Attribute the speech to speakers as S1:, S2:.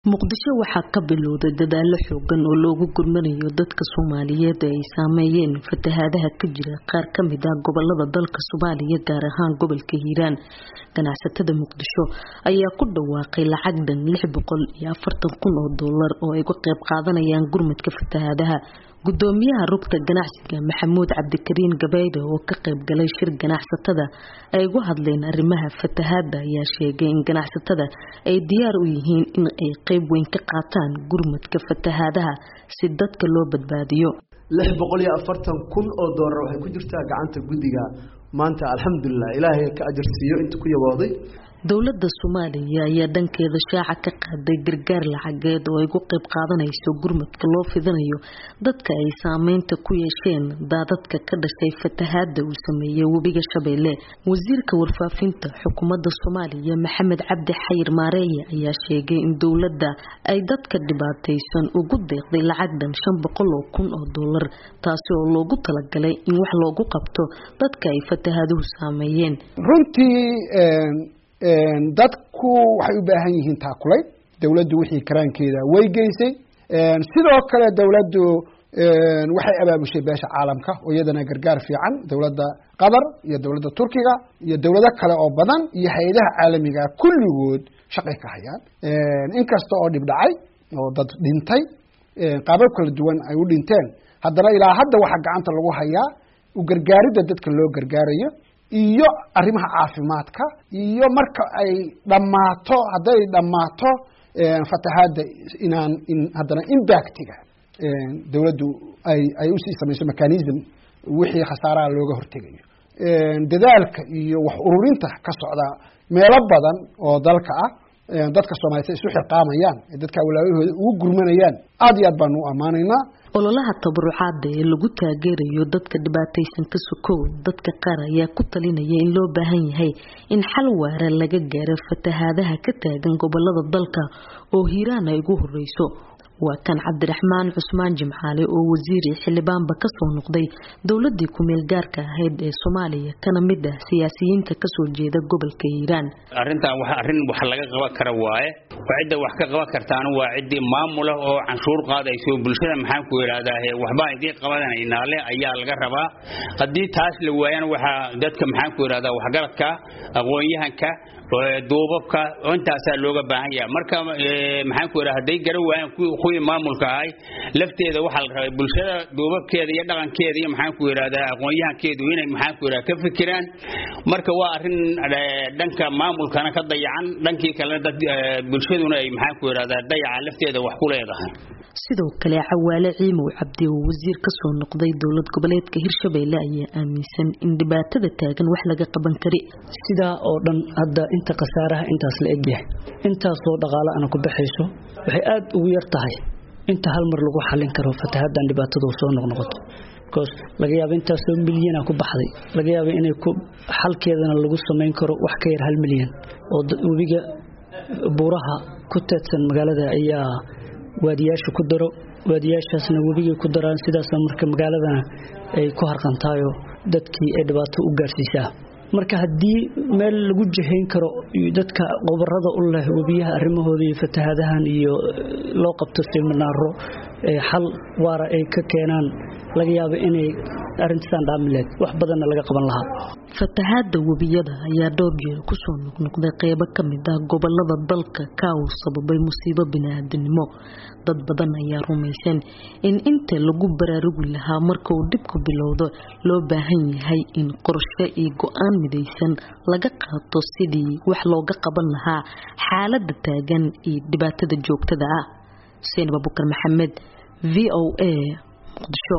S1: muqdisho waxaa ka bilowday dadaalo xoogan oo loogu gurmanayo dadka soomaaliyeed ee ay saameeyeen fatahaadaha ka jira qaar ka mid ah gobolada dalka soomaaliya gaar ahaan gobolka hiiraan ganacsatada muqdisho ayaa ku dhawaaqay lacag dhan lix boqol iyo afartan kun oo doolar oo ay uga qayb qaadanayaan gurmadka fatahaadaha gudoomiyaha rugta ganacsiga maxamuud cabdikariin gabayde oo ka qayb galay shir ganacsatada ay uga hadleen arrimaha fatahaada ayaa sheegay in ganacsatada ay diyaar u yihiin in ay qayb weyn ka qaataan gurmadka fatahaadaha si dadka loo badbaadiyo
S2: lix boqol iyo afartan kun oo doolar waxay ku jirtaa gacanta guddiga maanta alxamdulilah ilaahay ka ajarsiiyo inta ku yabooday
S1: dowladda soomaaliya ayaa dhankeeda shaaca ka qaaday gargaar lacageed oo ay ugu qayb qaadanayso gurmadka loo fidinayo dadka ay saameynta ku yeesheen daadadka ka dhashay fatahaada uu sameeyey webiga shabeelle wasiirka warfaafinta xukuumadda soomaaliya maxamed cabdi xayir maareeye ayaa sheegay in dowladda ay dadka dhibaataysan ugu deeqday lacag dhan shan boqol oo kun oo doolar taasi oo loogu talagalay in wax loogu qabto dadka ay fatahaaduhu saameeyeen
S3: runtii dadku waxay u baahan yihiin taakulay dowladdu wixii karaankeeda way geysay sidoo kale dowladdu waxay abaabushay beesha caalamka oo iyadana gargaar fiican dowladda qatar iyo dowladda turkiga iyo dowlado kale oo badan iyo hay-adaha caalamiga kulligood shaqay ka hayaan inkasta oo dhib dhacay oo dad dhintay qaabab kala duwan ay u dhinteen haddana ilaa hadda waxaa gacanta lagu hayaa u gargaaridda dadka loo gargaarayo iyo arrimaha caafimaadka iyo marka ay dhammaato hadday dhammaato fatahaadda inaan in haddana impactiga dowladdu ay ay usii samayso mechanism wixii khasaaraha looga hortegayo dadaalka iyo wax ururinta ka socda meelo badan oo dalka ah dadka soomaaliyed isu xilqaamayaan ee dadka walaawahooda ugu gurmanayaan aada iyo aad baanu u ammaanaynaa
S1: ololaha tabarucaada ee lagu taageerayo dadka dhibaataysan ka sokow dadka qaar ayaa ku talinaya in loo baahan yahay in xal waara laga gaaro fatahaadaha ka taagan gobolada dalka oo hiiraan ay ugu horeyso waa kan cabdiraxmaan cusmaan jimcaale oo wasiiri xildhibaanba kasoo noqday dowladii kumeel gaarka ahayd ee soomaaliya kana mid ah siyaasiyiinta kasoo jeeda gobolka hiiraan
S4: arrintan wa arrin wax laga qaban kara waaye cidda wax ka qaban kartaana waa ciddii maamula oo canshuur qaadayso bulshada maxaan ku idhaahdaa waxbaan idiin qabanaynaa le ayaa laga rabaa haddii taas la waayana waxaa dadka maxaan ku idhahdaa waxgaradka aqoon-yahanka duubabka intaasaa looga baahan yaha marka maxaan ku idhaha hadday garan waayaan kuwii maamulka ahay lafteeda waxaa la rabay bulshada duubabkeeda iyo dhaqankeeda iyo maxaan ku idhahdaa aqoon-yahankeedu inay maxaan ku idhaha ka fikiraan marka waa arrin dhanka maamulkana ka dayacan dhankii kalena dad bulshaduna ay maxaan ku idhahdaa dayaca lafteeda wax ku leedahay
S1: sidoo kale cawaale ciimow cabdi oo wasiir kasoo noqday dowlad goboleedka hirshabeelle ayaa aaminsan in dhibaatada taagan wax laga qaban kari
S5: sidaa oo dhan hadda inta khasaaraha intaas la egyahay intaasoo dhaqaale ana ku baxayso waxay aada ugu yar tahay inta hal mar lagu xallin karo fatahaaddan dhibaatadu soo noqnoqoto bcause laga yaaba intaasoo milyana ku baxday laga yaaba inay ku xalkeedana lagu samayn karo wax ka yar hal milyan oo webiga buuraha ku teedsan magaalada ayaa waadiyaasha ku daro waadiyaashaasna webigay ku daraan sidaasna marka magaaladana ay ku harqantaayo dadkii ay dhibaato u gaarsiisaa marka haddii meel lagu jahayn karo dadka qobarada u leh webiyaha arrimahooda iyo fatahaadahan iyo loo qabto siminaaro xal waara ay ka keenaan laga yaabo inay arrintaasaan dhaamileed wax badanna laga qaban lahaa
S1: fatahaada webiyada ayaa dhowr jeer kusoo noqnoqday qeybo ka mid ah gobolada dalka ka uu sababay musiibo bini-aadanimo dad badan ayaa rumaysan in inta lagu baraarugi lahaa marka uu dhibku bilowdo loo baahan yahay in qorshe iyo go-aan midaysan laga qaato sidii wax looga qaban lahaa xaalada taagan iyo dhibaatada joogtada ah xuseen abubakar maxamed v o a muqdisho